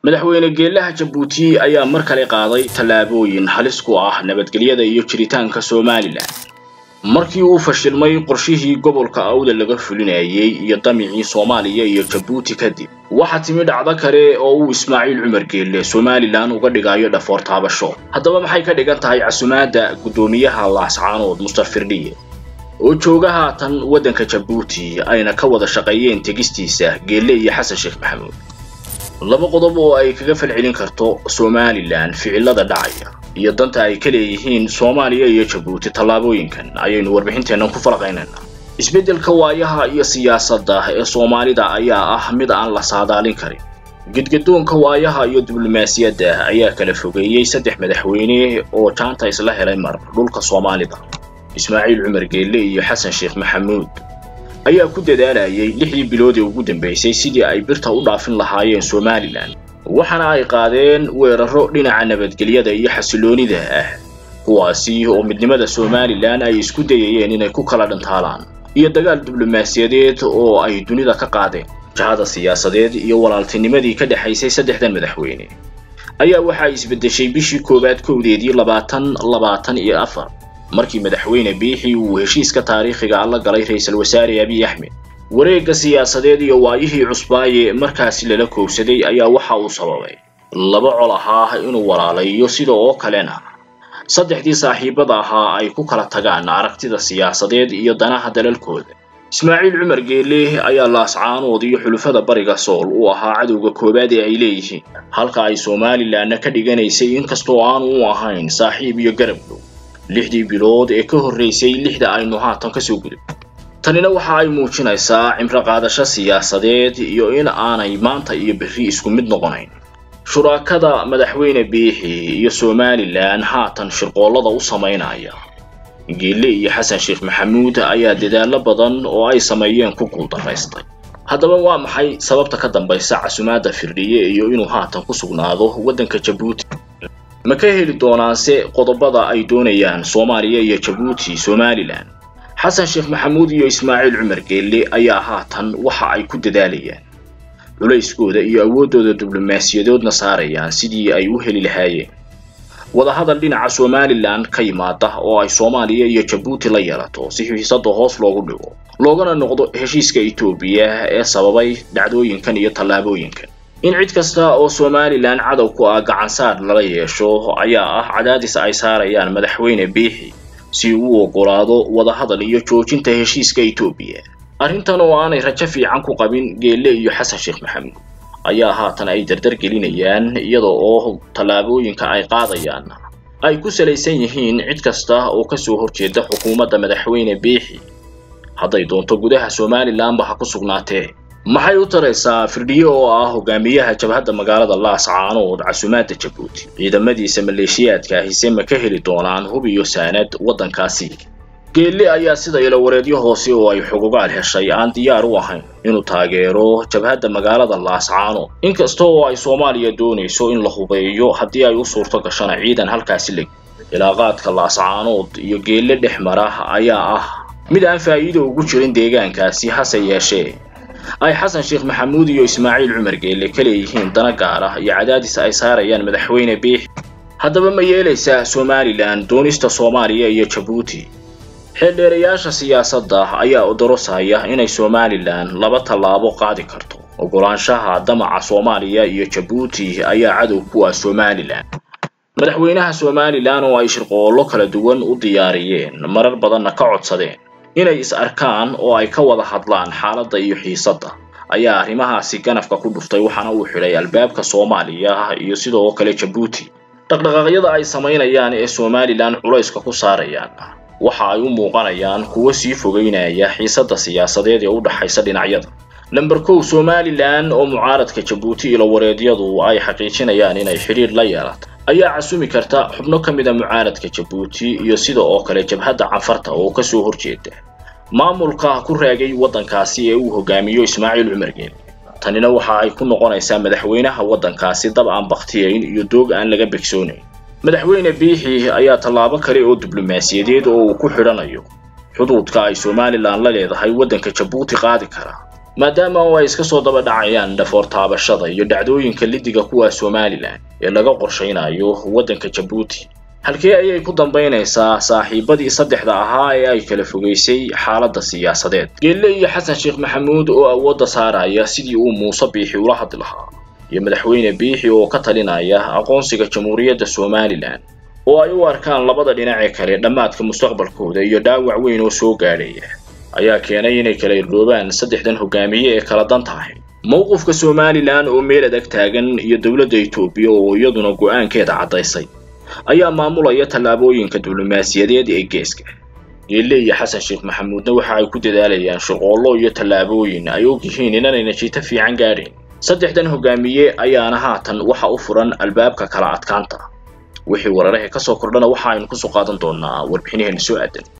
madaxweyne geelaha jabuuti ayaa mar kale qaaday tallaabooyin halis ku ah nabadgelyada iyo jiritaanka somalilan markii uu fashilmay qorshihii gobolka awda laga fulinayay iyo damicii soomaaliya iyo jabuuti kadib waxaa timi dhacdo kale oo uu ismaaciil cumar geelle somalilan uga dhigayo dhafoor taabasho haddaba maxay ka dhigan tahay casumaadda guddoomiyaha laascaanood mustar firdhiye oo jooga haatan waddanka jabuuti ayna ka wada shaqeeyeen tegistiisa geelle iyo xasan sheekh maxamuud laba qodob oo ay kaga falcelin karto somalilan ficilada dhacaya iyo danta ay ka leeyihiin soomaaliya iyo jabuuti tallaabooyinkan ayaynu warbixinteennan ku falaqaynaynaa isbeddelka waayaha iyo siyaasadda ee soomaalida ayaa ah mid aan la saadaalin karin gedgadoonka waayaha iyo diblomaasiyadda ayaa kala fogeeyey saddex madaxweyne oo jaanta isla helay mar dhulka soomaalida ismaaciil cumar geelle iyo xasan sheekh maxamuud ayaa ku dadaalayay lixdii bilood ee ugu dambaysay sidii ay birta u dhaafin lahaayeen somalilan waxaana ay qaadeen weeraro dhinaca nabadgelyada iyo xasiloonida ah kuwaasi oo midnimada somalilan ay isku dayayeen inay ku kala dhantaalaan iyo dagaal diblomaasiyadeed oo ay dunida ka qaadeen jahada siyaasadeed iyo walaaltinimadii ka dhexaysay saddexdan madaxweyne ayaa waxay isbeddeshay bishii koowaad kowdeedii labaatan labaatan iyo afar markii madaxweyne biixi uu heshiiska taariikhiga alla galay ra-iisul wasaare abiy axmed wareegga siyaasadeed iyo waayihii cusbaaye markaasi lala koobsaday ayaa waxa uu sababay laba col ahaa inuu walaalayo sida oo kalena saddexdii saaxiibada ahaa ay ku kala tagaan aragtida siyaasadeed iyo danaha dalalkooda ismaaciil cumar geelle ayaa laascaanood iyo xulufada bariga sool u ahaa cadowga koowaad ee ay leeyihiin halka ay somalilanna ka dhiganaysay inkastoo aanu u ahayn saaxiib iyo garab dhow lixdii bilood ee ka horraysay lixda aynu haatan kasoo gudub tanina waxa ay muujinaysaa cimro qaadasho siyaasadeed iyo in aanay maanta iyo berri isku mid noqonayn shuraakada madaxweyne biixi iyo somalilan haatan shirqoollada u samaynaya geelle iyo xasan sheekh maxamuud ayaa dadaallo badan oo ay sameeyeen ku guuldaraystay haddaba waa maxay sababta ka dambaysa casumaadda firdhiye iyo inuu haatan ku sugnaado waddanka jabuuti ma ka heli doonaanse qodobada ay doonayaan soomaaliya iyo jabuuti somalilan xasan sheekh maxamuud iyo ismaaciil cumar geelle ayaa haatan waxa ay ku dadaalayaan culayskooda iyo awooddooda diblomaasiyadoodna saarayaan sidii ay u heli lahaayeen wadahadal dhinaca somalilan ka yimaada oo ay soomaaliya iyo jabuuti la yeelato si xiisada hoos loogu dhigo loogana noqdo heshiiska etoobiya ee sababay dhacdooyinkan iyo tallaabooyinkan in cid kasta oo somalilan cadow ku ah gacansaar lala yeesho ayaa ah cadaadis ay saarayaan madaxweyne biixi si uu oggolaado wadahadal iyo joojinta heshiiska etoobiya arrintan oo aanay rajo fiican ku qabin geelle iyo xasan sheekh maxamuud ayaa haatan ay dardar gelinayaan iyada oo tallaabooyinka ay qaadayaan ay ku salaysan yihiin cid kasta oo kasoo horjeeda xukuumadda madaxweyne biixi hadday doonto gudaha somalilanba ha ku sugnaatee maxay u taraysaa firdhiye oo ah hogaamiyaha jabhadda magaalada laascaanood casumaadda jabuuti ciidamadiisa maleeshiyaadka ahise ma ka heli doonaan hub iyo saanad waddankaasi geelle ayaa sida ilawareedyo hoose oo ay xugugaal heshay aan diyaar u ahayn inuu taageero jabhadda magaalada laascaanood inkasta oo ay soomaaliya doonayso in la hubeeyo haddii ay u suurto gashana ciidan halkaasi leg ilaaqaadka laascaanood iyo geelle dhex mara ayaa ah mid aan faa'iido ugu jirin deegaankaasi hase yeeshee ay xasan sheekh maxamuud iyo ismaaciil cumar geelle ka leeyihiin dana gaar ah iyo cadaadis ay saarayaan madaxweyne biixi haddaba ma yeelaysaa somalilan doonista soomaaliya iyo jabuuti xeeldheerayaasha siyaasadda ayaa odorosaya inay somalilan laba tallaabo qaadi karto oggolaanshaha damaca soomaaliya iyo jabuuti ayaa cadow ku ah somalilan madaxweynaha somalilan oo ay shirqoollo kala duwan u diyaariyeen marar badanna ka codsadeen inay is arkaan oo ay ka wada hadlaan xaaladda iyo xiisadda ayaa arrimahaasi ganafka ku dhuftay waxaana uu xidhay albaabka soomaaliya iyo sidoo kale jabuuti dhaqdhaqaaqyada ay samaynayaan ee somalilan culayska ku saarayaan waxa ay u muuqanayaan kuwo sii fogeynaya xiisadda siyaasadeed ee u dhaxaysa dhinacyada lamber kow somalilan oo mucaaradka jabuuti ilowareedyadu ay xaqiijinayaan inay xidhiir la yeelato ayaa casumi karta xubno ka mid a mucaaradka jabuuti iyo sida oo kale jabhadda canfarta oo kasoo horjeeda maamulka ku raagay waddankaasi ee uu hogaamiyo ismaaciil cumar geelle tanina waxa ay ku noqonaysaa madaxweynaha waddankaasi dab aan bakhtiyayn iyo doog aan laga begsoonayn madaxweyne biixi ayaa tallaabo kale oo diblomaasiyadeed oo uu ku xidhanayo xuduudka ay somalilan la leedahay waddanka jabuuti qaadi kara maadaama oo ay iska soo daba dhacayaan dhafoor taabashada iyo dhacdooyinka lidiga kuwa somalilan ee laga qorshaynayo waddanka jabuuti halkee ayay ku dambaynaysaa saaxiibadii saddexda ahaa ee ay kala fogaysay xaaladda siyaasadeed geelle iyo xasan sheekh maxamuud oo awoodda saaraya sidii uu muuse biixi ula hadli lahaa iyo madaxweyne biixi oo ka talinaya aqoonsiga jamhuuriyadda somalilan oo ay u arkaan labada dhinacee kale dhammaadka mustaqbalkooda iyo dhaawac weyn oo soo gaadhaya ayaa keenay inay kala irdoobaan saddexdan hogaamiye ee kala dan tahay mowqifka somalilan oo meel adag taagan iyo dowladda etoobiya oo iyaduna go-aankeeda caddaysay ayaa maamulaya tallaabooyinka diblomaasiyadeed ee geeska geelle iyo xasan sheekh maxamuudna waxa ay ku dadaalayaan shaqoollo iyo tallaabooyin ay og yihiin inanay natiito fiican gaadhayn saddexdan hogaamiye ayaana haatan waxa u furan albaabka kala adkaanta wixii wararaha ka soo kordhana waxa aynu kusoo qaadan doonaa warbixinaheena soo aadan